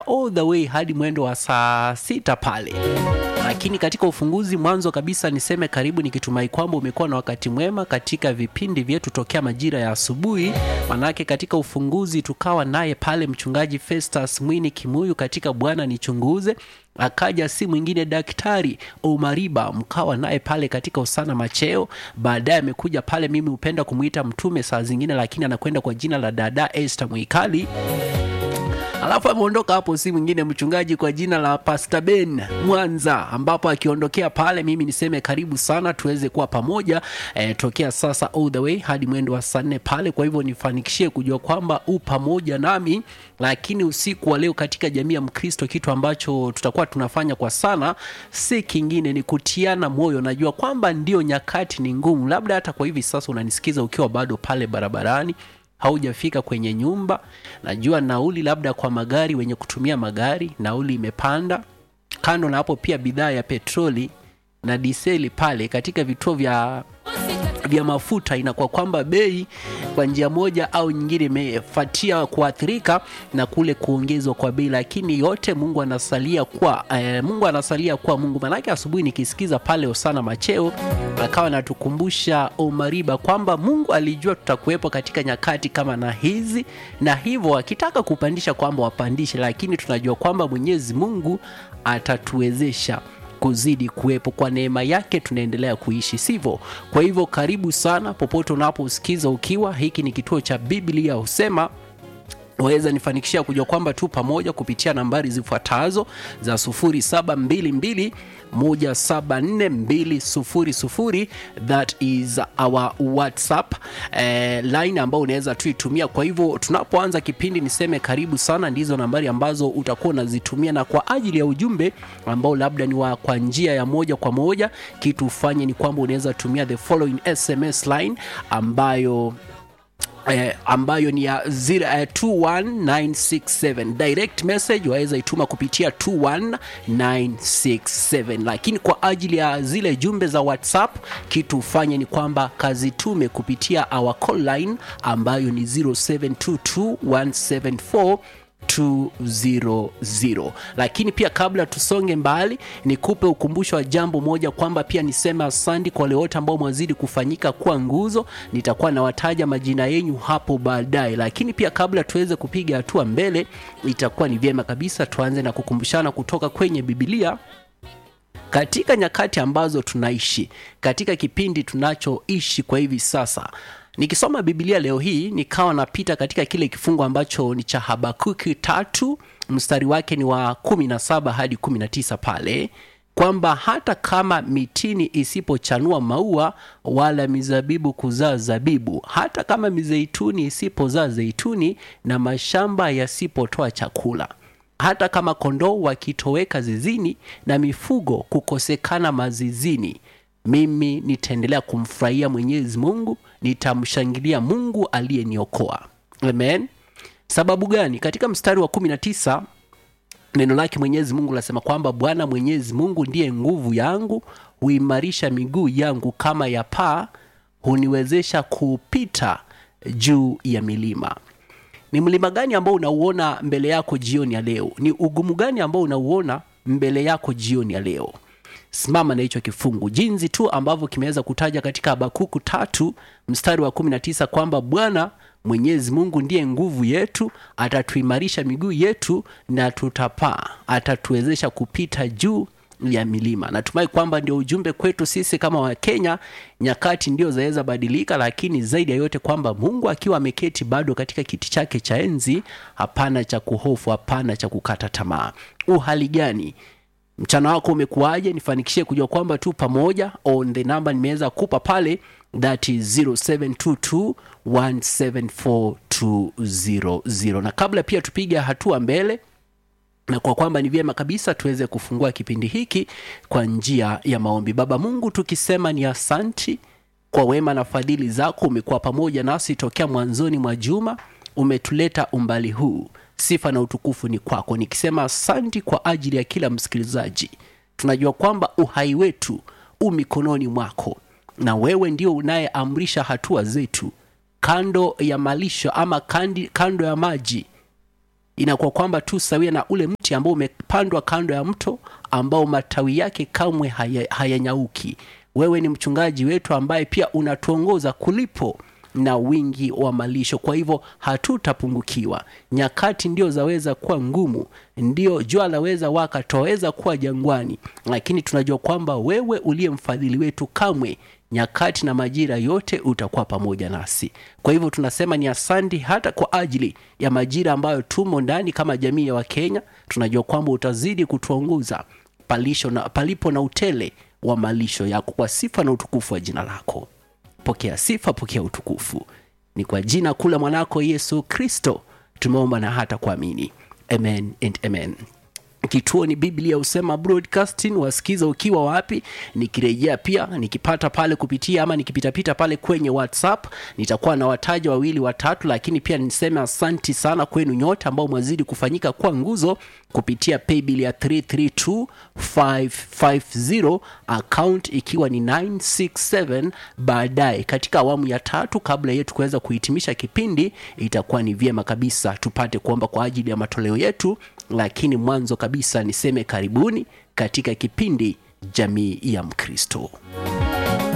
all the way hadi mwendo wa saa sita pale lakini katika ufunguzi mwanzo kabisa niseme karibu nikitumai kwamba umekuwa na wakati mwema katika vipindi vyetu tokea majira ya asubuhi manake katika ufunguzi tukawa naye pale mchungaji festus mwini kimuyu katika bwana nichunguze akaja si mwingine daktari omariba mkawa naye pale katika usana macheo baadaye amekuja pale mimi hupenda kumwita mtume saa zingine lakini anakwenda kwa jina la dada este mwikali alafu ameondoka hapo si mwingine mchungaji kwa jina la Pastor Ben Mwanza, ambapo akiondokea pale, mimi niseme karibu sana tuweze kuwa pamoja e, tokea sasa all the way hadi mwendo wa saa nne pale. Kwa hivyo nifanikishie kujua kwamba u pamoja nami, lakini usiku wa leo katika jamii ya Mkristo, kitu ambacho tutakuwa tunafanya kwa sana si kingine, ni kutiana moyo. Najua kwamba ndio nyakati ni ngumu, labda hata kwa hivi sasa unanisikiza ukiwa bado pale barabarani haujafika kwenye nyumba najua nauli labda kwa magari wenye kutumia magari nauli imepanda kando na hapo pia bidhaa ya petroli na diseli pale katika vituo vya vya mafuta inakuwa kwamba bei kwa njia moja au nyingine imefatia kuathirika na kule kuongezwa kwa bei lakini yote mungu anasalia kuwa eh, mungu anasalia kuwa mungu manake asubuhi nikisikiza pale osana macheo akawa anatukumbusha omariba kwamba mungu alijua tutakuwepo katika nyakati kama na hizi na hivyo akitaka kupandisha kwamba wapandishe lakini tunajua kwamba mwenyezi mungu atatuwezesha kuzidi kuwepo kwa neema yake tunaendelea kuishi sivyo kwa hivyo karibu sana popote unaposikiza ukiwa hiki ni kituo cha biblia husema waweza nifanikishia kujua kwamba tu pamoja kupitia nambari zifuatazo za 0722 174200 that is our whatsapp eh, line ambao unaweza tuitumia kwa hivyo tunapoanza kipindi niseme karibu sana ndizo nambari ambazo utakuwa unazitumia na kwa ajili ya ujumbe ambao labda ni wa kwa njia ya moja kwa moja kitu ufanye ni kwamba unaweza tumia the following sms line ambayo eh, ambayo ni ya zira, eh, 21967 direct message waweza ituma kupitia 21967 lakini kwa ajili ya zile jumbe za whatsapp kitu ufanye ni kwamba kazitume kupitia our call line ambayo ni 0722174200 lakini pia kabla tusonge mbali nikupe ukumbusho wa jambo moja kwamba pia niseme asandi kwa wale wote ambao mwazidi kufanyika kuwa nguzo nitakuwa nawataja majina yenyu hapo baadaye lakini pia kabla tuweze kupiga hatua mbele itakuwa ni vyema kabisa tuanze na kukumbushana kutoka kwenye bibilia katika nyakati ambazo tunaishi katika kipindi tunachoishi kwa hivi sasa nikisoma bibilia leo hii nikawa napita katika kile kifungu ambacho ni cha habakuki tatu mstari wake ni wa 17 hadi 19 pale kwamba hata kama mitini isipochanua maua wala mizabibu kuzaa zabibu hata kama mizeituni isipozaa zeituni na mashamba yasipotoa chakula hata kama kondoo wakitoweka zizini na mifugo kukosekana mazizini mimi nitaendelea kumfurahia mwenyezi mungu nitamshangilia mungu aliyeniokoa amen sababu gani katika mstari wa 19 neno lake mwenyezi mungu lasema kwamba bwana mwenyezi mungu ndiye nguvu yangu huimarisha miguu yangu kama ya paa huniwezesha kupita juu ya milima ni mlima gani ambao unauona mbele yako jioni ya leo ni ugumu gani ambao unauona mbele yako jioni ya leo simama na hicho kifungu jinsi tu ambavyo kimeweza kutaja katika habakuku tatu mstari wa 19 kwamba bwana mwenyezi mungu ndiye nguvu yetu atatuimarisha miguu yetu na tutapaa atatuwezesha kupita juu ya milima natumai kwamba ndio ujumbe kwetu sisi kama wakenya nyakati ndio zaweza badilika lakini zaidi ya yote kwamba mungu akiwa ameketi bado katika kiti chake cha enzi hapana cha kuhofu hapana cha kukata tamaa uhali gani mchana wako umekuwaje nifanikishie kujua kwamba tu pamoja on the number nimeweza kupa pale that is 0722174200 na kabla pia tupige hatua mbele na kwa kwamba ni vyema kabisa tuweze kufungua kipindi hiki kwa njia ya maombi baba mungu tukisema ni asanti kwa wema na fadhili zako umekuwa pamoja nasi tokea mwanzoni mwa juma umetuleta umbali huu sifa na utukufu ni kwako nikisema asanti kwa ajili ya kila msikilizaji tunajua kwamba uhai wetu u mikononi mwako na wewe ndio unayeamrisha hatua zetu kando ya malisho ama kandi, kando ya maji inakuwa kwamba tu sawia na ule mti ambao umepandwa kando ya mto ambao matawi yake kamwe haya- hayanyauki wewe ni mchungaji wetu ambaye pia unatuongoza kulipo na wingi wa malisho kwa hivyo hatutapungukiwa nyakati ndio zaweza kuwa ngumu ndio jua laweza waka twaweza kuwa jangwani lakini tunajua kwamba wewe uliye mfadhili wetu kamwe nyakati na majira yote utakuwa pamoja nasi kwa hivyo tunasema ni asandi hata kwa ajili ya majira ambayo tumo ndani kama jamii ya wakenya tunajua kwamba utazidi kutuongoza palisho na, palipo na utele wa malisho yako kwa sifa na utukufu wa jina lako pokea sifa pokea utukufu ni kwa jina kula mwanako yesu kristo tumeomba na hata kuamini amen and amen kituo ni biblia husema broadcasting wasikiza ukiwa wapi nikirejea pia nikipata pale kupitia ama nikipitapita pale kwenye whatsapp nitakuwa na wataja wawili watatu lakini pia niseme asanti sana kwenu nyote ambao mwazidi kufanyika kwa nguzo kupitia paybill ya 332550 account ikiwa ni 967 baadaye katika awamu ya tatu kabla yetu kuweza kuhitimisha kipindi itakuwa ni vyema kabisa tupate kuomba kwa ajili ya matoleo yetu lakini mwanzo kabisa niseme karibuni katika kipindi jamii ya mkristo